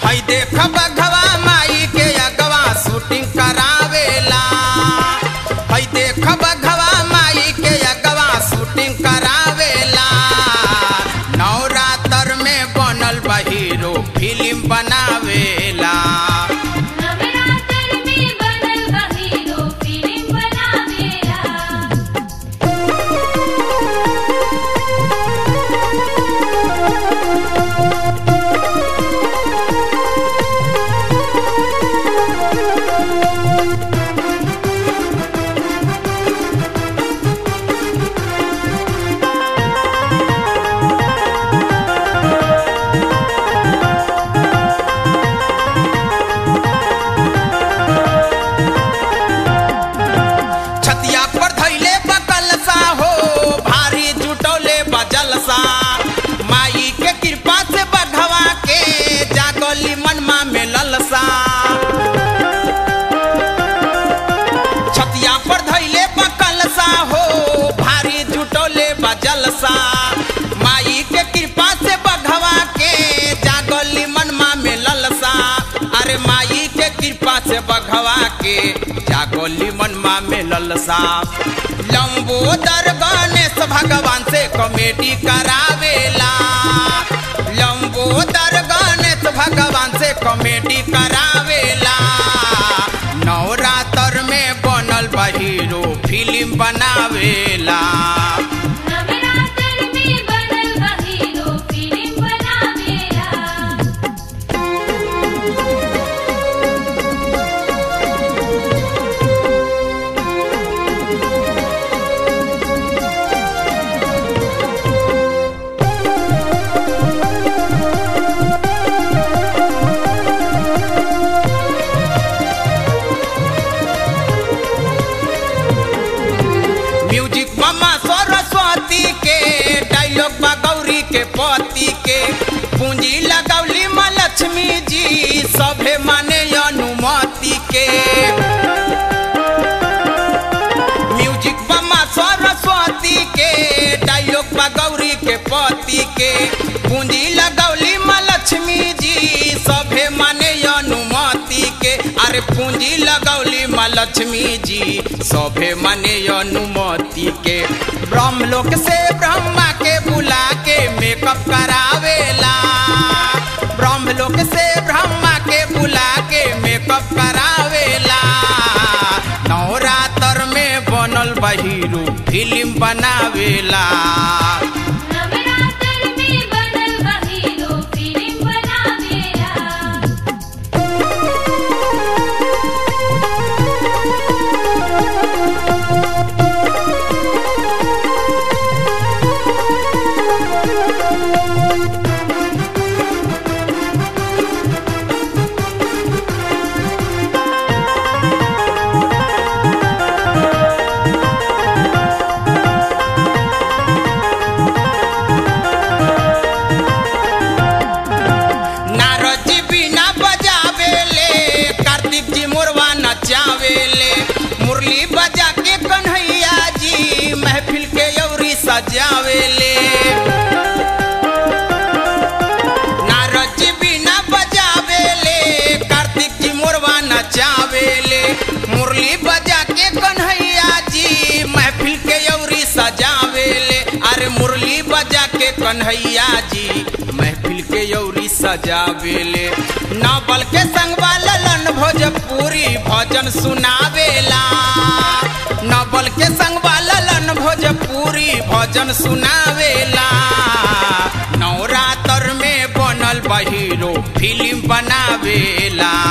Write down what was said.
हई देख बघवा माई के अगवा शूटिंग करावेला हई देख बघवा माई के अगवा शूटिंग करावेला नवरात्र में बनल बा हीरो फिल्म बनावेला नवरात्र में बनल बा हीरो फिल्म बनावेला छतिया पर धैले बकलसा हो भारी जुटौले बजलसा माई के कृपा से बघवा के जागोली मनमा में ललसा छतिया पर धैले बकलसा हो भारी जुटौले बजलसा माई के कृपा से बघवा के जागोली मनमा में ललसा अरे माई के कृपा से बघवा के जागोली मनमा में ललसा लंबोदर गणेश भगवान से कॉमेडी करावेला लंबोदर गणेश भगवान से कॉमेडी करावेला नवरात्र में बनल बा हीरो फिल्म बनावेला नवरात्र में बनल बा हीरो फिल्म बनावेला म्यूजिक मम्मा सरस्वती के डायलॉग बा गौरी के पति के पूंजी लगौली माँ लक्ष्मी जी सभे माने अनुमति के म्यूजिक मम्मा सरस्वती के डायलॉग बा गौरी के पति के पूंजी लगौली माँ लक्ष्मी जी सभे माने अनुमति के अरे पूंजी लगौली माँ लक्ष्मी जी सभे माने अनुमति के ब्रह्मलोक से ब्रह्मा के बुला के मेकअप करावेला ब्रह्मलोक से ब्रह्मा के बुला के मेकअप करावेला नवरात्र में बनल बा हीरो फिल्म बनावेला नवरात्र में बनल बा हीरो फिल्म बनावेला नारद जी बिना बजावेले कार्तिक जी मोरवा नचावेले मुरली बजा के कन्हैया जी महफिल के यौरी सजावेले नारद जी बिना बजावेले कार्तिक जी मोरवा नचावेले मुरली बजा के कन्हैया जी महफिल के यौरी सजावेले अरे मुरली बजा के कन्हैया जी महफिल के यौरी सजावेले नावल के संगवा ललन भोजपुरी भजन सुनावेला नावल के संगवा ललन भोजपुरी भजन सुनावेला नवरात्र में बनल बा हीरो फिल्म बनावेला